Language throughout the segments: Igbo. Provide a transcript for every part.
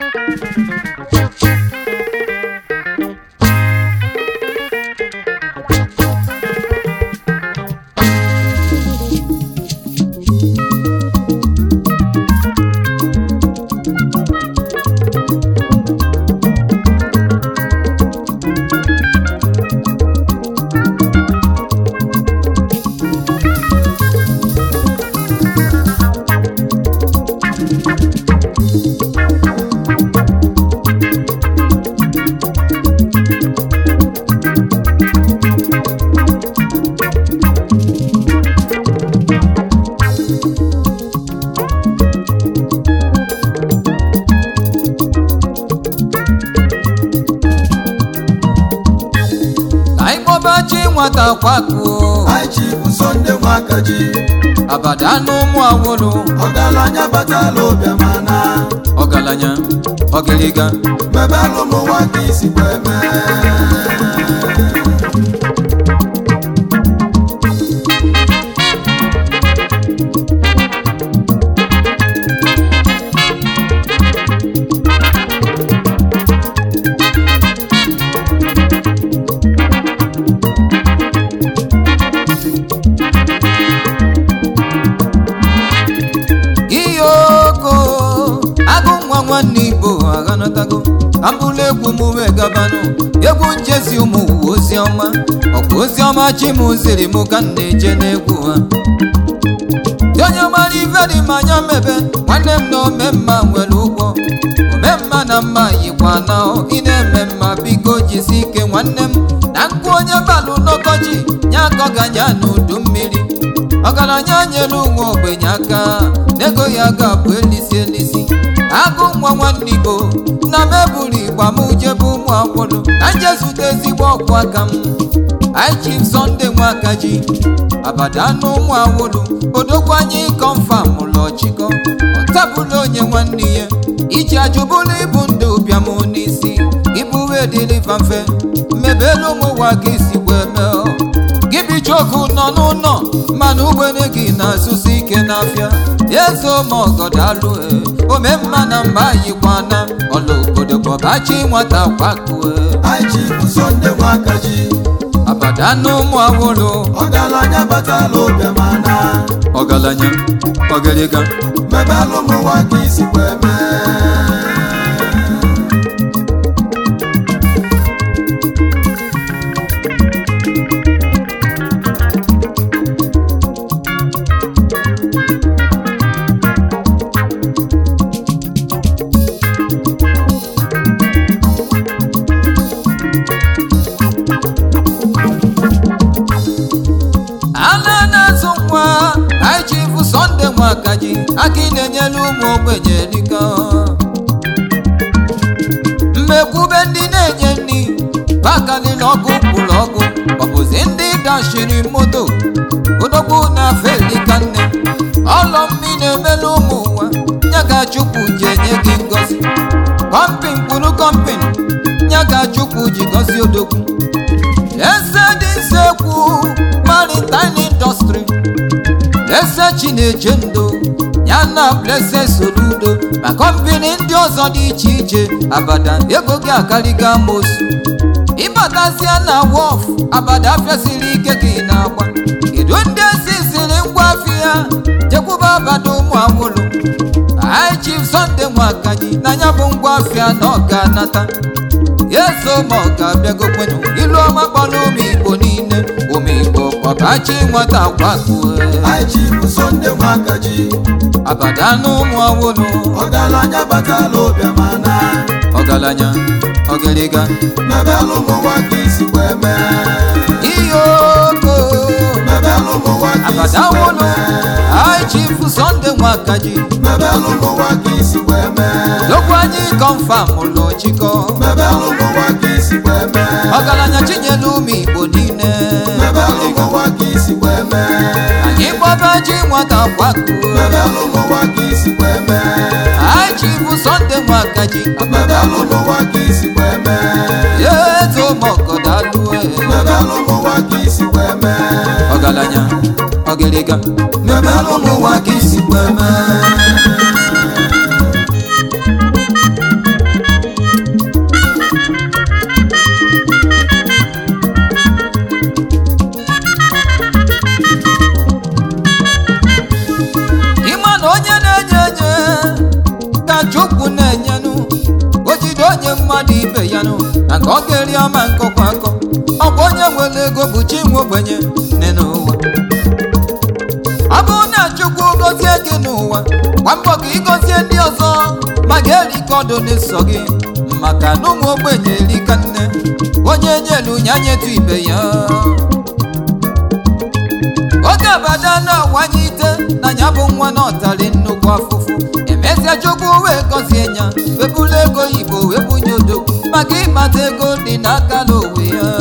ka anyị kpọbachi nwata kwakuo anyị chifu sọnde nwakaji abada n'ụmụ awolo ọgaranya batala obiamana ọgaranya ọgịrịga mebelụ n'ụwa ka isi wee mee ihe oko agụ nwa nwanne igbo aghanatago abụla egwu m wee gabanụ egwu njezi ụmụ uwe ozi ọma ọkwa ozi ọma chi m ziri m ka m na-eje n'egwu ha Dị onye mara ife dị m anya mebe nwanne m na omemma nwere ụgwọ omemma na mma yikwa na ị na-eme mma biko jisi ike nwanne m na nkụ onye balụ n'ọkọchị ya akọganya n'udu mmiri ọgaranya nyere ụmụ ogbenye aka n'ego ya ga-abụ elisi elisi agụ nwa nwanne igbo na m eburu igba m jebe ụmụ akwụrụ ka nje zute ezigbo ọkụ aka m anyị chief sọnde nwakaji abada n'ụmụ awụrụ odogwu anyị kọnfam ụlọ chikọ ọtabụla onye nwanne ya iji ajụbụla ibu ndị ụbịam n'isi ibuwe dịrịfa mfe mmebelu ụmụ ụwa ka isi wee mee ọ. gị bichoku nọ n'ụlọ mana ugbene gị na-azụsi ike n'afịa ezo ma ọgọdalụ omemma na mba yikwana ọla obodo bọbachi nwata kwakue anyị chifu sọnde nwakaji abada n'ụmụ awụrụ ọgaranya batala obiamana ọgaranya ọgịrịga mebelụ n'ụwa ka isi wee mee ala na-azụ nwa anyị chifu sọnde nwakaji aka ị na-enyere ụmụ ogbenye dịka mmekwube ndị na-enye nri bakalila ọgụ kwụrụ ọgụ ọ bụzi ndị dashiri moto odogwu na felika nne ọlọ mmiri na-emelu ụmụ ụwa ya ga-achụpụ ji enye gị ngozi kọmpin kwuru kọmpin ya ga-achụpụ ji gozi odogwu eze dị nsekwu maritime industry eze chineche ndo ya na blese soludo ma kọmpini ndị ọzọ dị iche iche abada ego gị akarịga amosu ịbatazie na wọf abada fesiri ike gị na-agba kedu ndị esi siri ngwa afịa jekwuba abada ụmụ awụrụ anyị chief sọnde nwakaji na ya bụ ngwa afịa na ọ ga-anata yeso ma ọ ga-abịagokwenu ilu ọma kpọrọ ụmụ igbo niile ụmụ igbo kpọbachi nwata kwakue anyị chifu sọnde nwakaji abada n'ụmụ awụrụ ọgaranya batala obiamana ọgaranya ọgịrịga mebelụ n'ụwa ka isi wee mee ihe oko mebelụ n'ụwa ka isi abada wee awụrụ mee anyị chifu sọnde nwakaji mebelụ n'ụwa ka isi wee mee dokwu anyị kọnfam ụlọ chikọ mebelụ n'ụwa ka isi wee mee ọgaranya chinyere ụmụ igbo niile mebelụ n'ụwa ka isi wee mee anyị kpọbachi nwata kwakue mebelụ n'ụwa ka isi wee mee anyị chifu sọnde nwakaji mebelụ n'ụwa ka isi wee mee yezo mọgọdalue mebelụ n'ụwa ka isi wee mee ọgaranya ọgịrịga mebelụ n'ụwa ka isi wee mee chukwu na-enyenụ o jide onye mmadụ ibe ya nụ na ka ọ ga-eri ọma nkọkwa akọ ọ bụ onye nwere ego bụ chi nwe ogbenye nne n'ụwa ọ bụrụ na chukwu gọzie gị n'ụwa gba mbọ ka ịgọzie ndị ọzọ ma ga-erikọ ọdụ n'ịsọ gị maka na ụmụ ogbenye erika nne onye nyelu ya nyetu ibe ya oge abada na-awanye ite na ya bụ nwa na ọtari nnukwu afụfụ emesịa chukwu wee gọzie ya webulu ego igbo wee bunye odogwu maka ịkpata ego dị n'aka n'onwe ya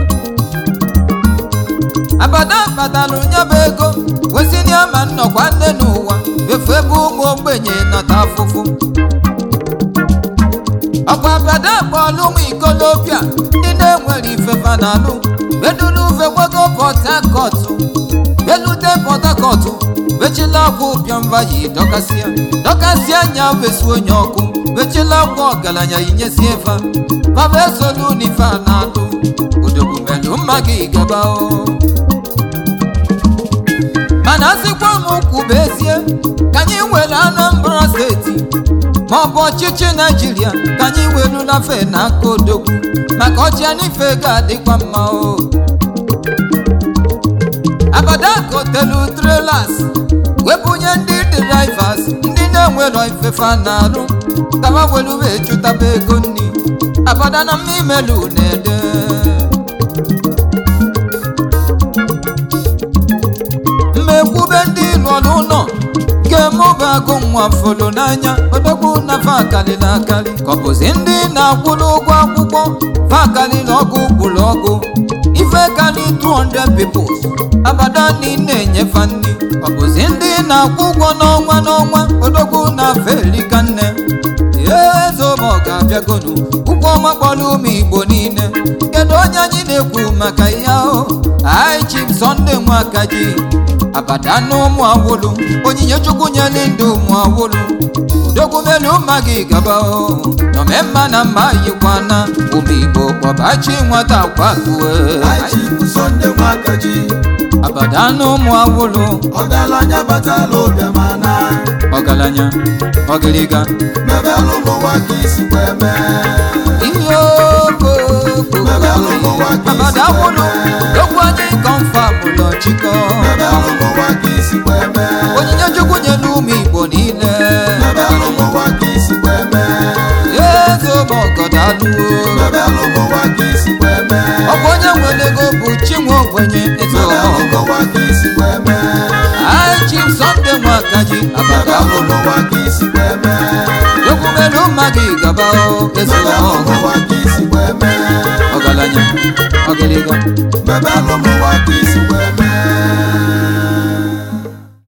abada kpatalụ ya bụ ego wesịrị ama nnọkwa nne n'ụwa efu ebe ụmụ ogbenye nata afụfụ ọkwa abada kpọọlụ ụmụ ikolobịa ndị na-enwere ifefa na alụ bedulu uve gbago pọt hakọt belute pọt hakọt bechila akwa ụbịamba yi dọkasịa dọkasịa anya wesu onye ọkụ bechila akwa ọgaranya yinyesie fa papa esolu n'ife a na-alụ odogbumelu mma gị gaba o mana asịkwa m kwubezie ka anyị were Anambra steeti ma ọ bụ ọchịchị naijiria ka anyị welu lafe n'aka odogwu maka ọchịa n'ife ga-adịkwa mma o abada kotelu trelas wepụnye ndị drivers ndị na-enwero ifefa na-arụ kama welu wee chụtaba ego nri abada na mmimelu na-ede mmekwube ndị lụrụ ụlọ ga-emụba agụ nwa folo n'anya odogwu na fakalịla akarị ka ọ bụzi ndị na-akwụrụ ụgwọ akwụkwọ fakalịla ọgụ gburu ọgụ ife karị 200 peoples abada niile enyefa nri ọ bụzi ndị na-akwụ ụgwọ n'ọnwa n'ọnwa odogwu na felika nne ezobo ga-abịagonu ụgwọ ọma kpọrọ ụmụ igbo niile kedu onye anyị na-ekwu maka ihe ahụ ai chip sọnde nwakaji abada na ụmụ awolu onyinye chukwu nyere ndị ụmụ awolu udogwumelu mma gị gaba o nomemma na mma yikwana ụmụ igbo kpọbachi nwata kwakue Aichi bụ Sọnde Nwakaji abada na ụmụ awolu ọgaranya batala ụbịamana ọgaranya ọgịrịga mebelụ ụmụnwa ka isi wee mee ihe okoko abada awolu dokwu anyị kọnfam ụlọ chikọ mebelụ ụmụnwa ka isi wee mee onyinye chukwu nyere ụmụ igbo niile mebelụ ụmụnwa ka isi wee mee ezeobogodaluo mebelụ ụmụnwa ka isi wee mee ọ bụ onye nwere ego bụ chinwe ogbenye eze mebelụ ọmọgọ ụmụnwa ka isi wee mee aichi sọnde nwakaji abada mebelụ ụmụnwa ka isi wee mee dokwumelu mma gị gaba o eze mebelụ ọmọgọ ụmụnwa ka isi wee mee ọgaranya ọgịrịga mebelụ ụmụnwa ka isi wee mee